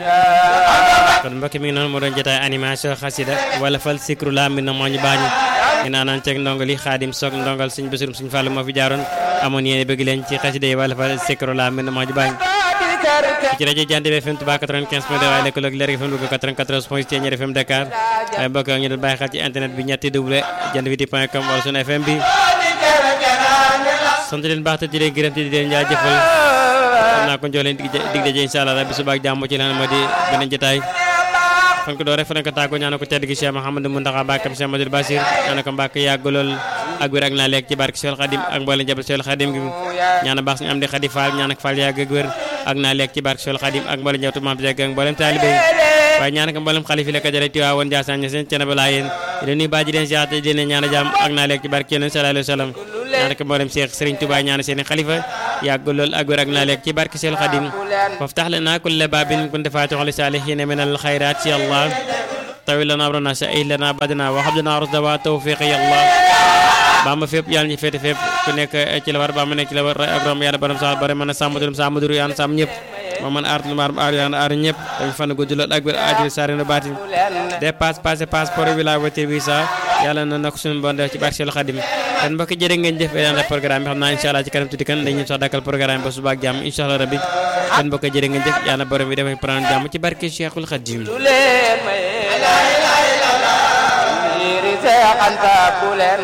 kon mbokk mi ngi noonu moo doon jotaay animation xasida wala fal sikru la mi na moo ñu baañu ngi naanaan ceeg ndongo li xaadim soog ndongal suñ bésurum suñ fàllu moo fi jaaroon amoon yéene bëgg leen ci xasida yi wala fal sikru la mi na moo ñu baañu ci rajo Jant bi FM Touba 95 point 2 waaye lëkkaloog Leer FM Louga 94 point 7 Ñaar FM Dakar waaye mbokk ñu doon bàyyi xel ci internet bi ñetti double jant bi point com wala sunu FM bi sant leen baax te di leen gërëm te di leen jaajëfal xam naa ko jox leen dig dig daje incha allah rabbi suba ak jàmm ci leen moo di beneen jotaay fan ko doo rek fa leen ko tàggoo ñaana ko tedd gi Cheikh Mouhamadou Mountakha Mbacké Cheikh Madou Bassir ñaana ko Mbacké yàgg lool ak wér ak naa lekk ci barke Cheikh Khadim ak mboolem jabal Cheikh Khadim gi ñaana baax suñu am di Khadi Fall ñaana ko Fall yàgg ak wér ak naa lekk ci barke Cheikh Khadim ak mboolem jabatu maam Jaag ak mboolem taalibe yi waaye ñaana ko mboolem xalif yi la ko jëlee Tiwaawoon Njaasaan ña seen cene balaa yéen di nuyu baa ji leen siyaate di leen ñaana jàmm ak naa lekk ci barke Yonent sallallahu alayhi wa sallam ñaana ko mboolem Cheikh Serigne Touba ñaana seen xalifa yàgg lool ak wér ak naa lekk ci barke Cheikh Khadim waftax lana kulla baabin kunta faatixan li saalihiina min al xayraat ya Allah tawil lana amrana sa'il lana badana wa habdana rusda wa tawfiq ya Allah ba ma fépp yàlla ñu féete fépp ku nekk ci la war ba ma nekk ci la war ak rom yàlla borom sax bari mën a sàmm dulum sàmm duru yàlla sàmm ñëpp moo mën aar lu maar aar yàlla aar ñëpp dañu fan gudd lool ak wér aajul saari na baati dépasse passé passeport bi la voiture visa yàlla na nak suñu bon def ci barke Seydou Khadim kon mbokk jërë ngeen jëf daan programme bi xam naa incha allah ci kanam tuuti kan dañu sax dakkal programme ba suba ak jàmm incha allah rabbi kon mbokk jërë ngeen jëf yàlla borom bi dafay prendre jàmm ci barke Cheikhul Khadim